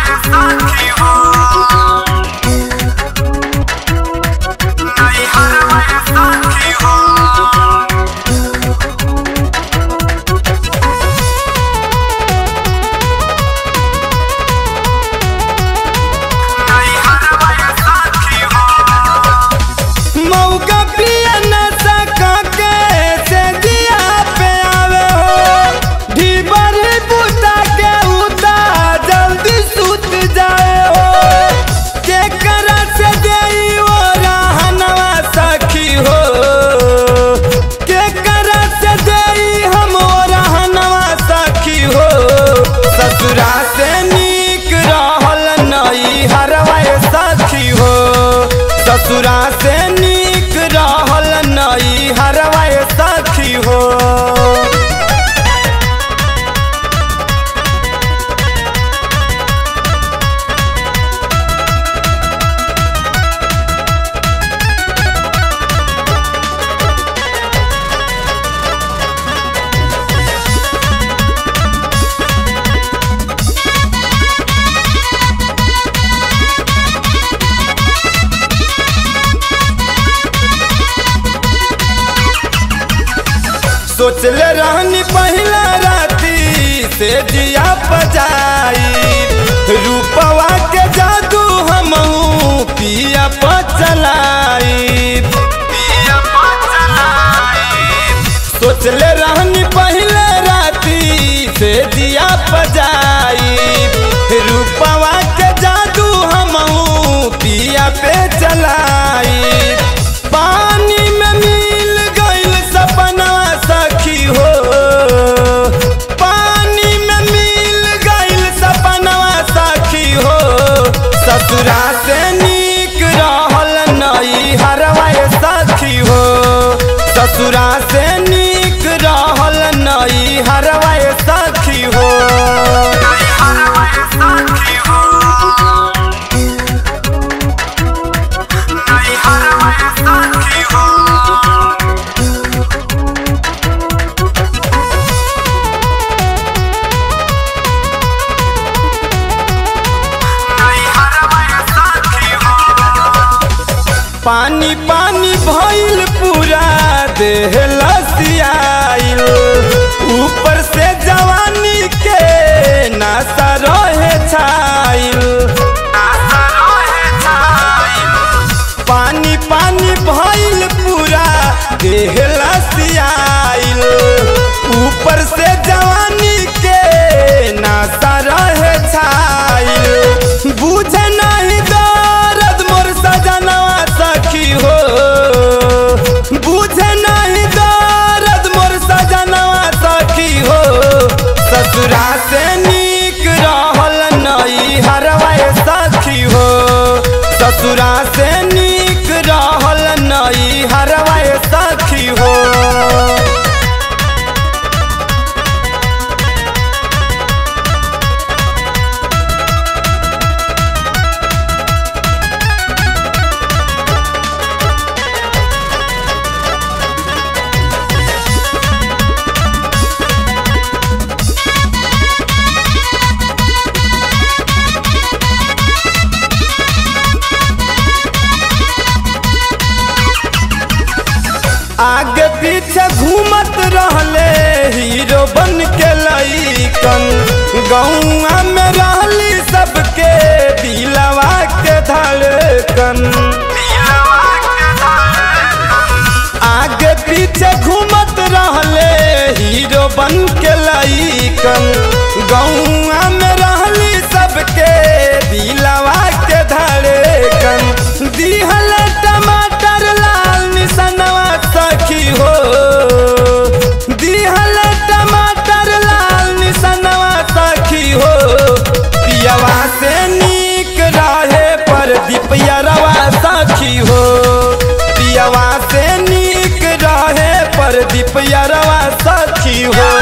मौका पिया नशा के से दिया पे आवे हो ढीबर बुता के उता जल्दी सुत जाए हो के करा से देई वो रहनवा सखी हो के करा से देई हम वो रहनवा सखी हो ससुरा से नीक रहल नई हरवा सखी हो ससुरा से नीक रहल नई हरवा सखी हो सोचले रहनी पहला राती से जिया बजाई रूपवा के जादू हम पिया पचलाई सोचले रहनी पहले राती से दिया बजाई रूपवा के जादू हम पिया पे चलाई पानी में मिल गइल सपना सखी हो पानी में मिल गइल सपना सखी हो ससुरा से नीक रहल नई हरवा सखी हो ससुरा से नीक रहल नई हरवा सखी हो पानी पानी भइल पूरा देह लसियाइल ऊपर से जवानी के नासा रहे छाइल पानी पानी भइल पूरा देह लसियाइल ऊपर से जवानी के नासा रहे छाइल बुझे नहीं दर्द मोर सजनवा सखी हो बुझे नहीं दर्द मोर सजनवा सखी हो ससुरा से नीक रहल नई हरवा सखी हो ससुरा से नीक रहल नई हरवा सखी हो आगे पीछे घूमत रहले हीरो बन के लईकन गौआ में रहली सबके दिलवा के धड़कन आगे पीछे घूमत रहले हीरो बन के लईकन गौआ में रहली सबके दिलवा के धड़कन दिहल टमाटर लाल निसनवा सखी हो दिहल टमाटर लाल निसनवा सखी हो पियवा से नीक रहे पर दीपियरवा सखी हो पियवा से नीक रहे पर दीपियरवा सखी हो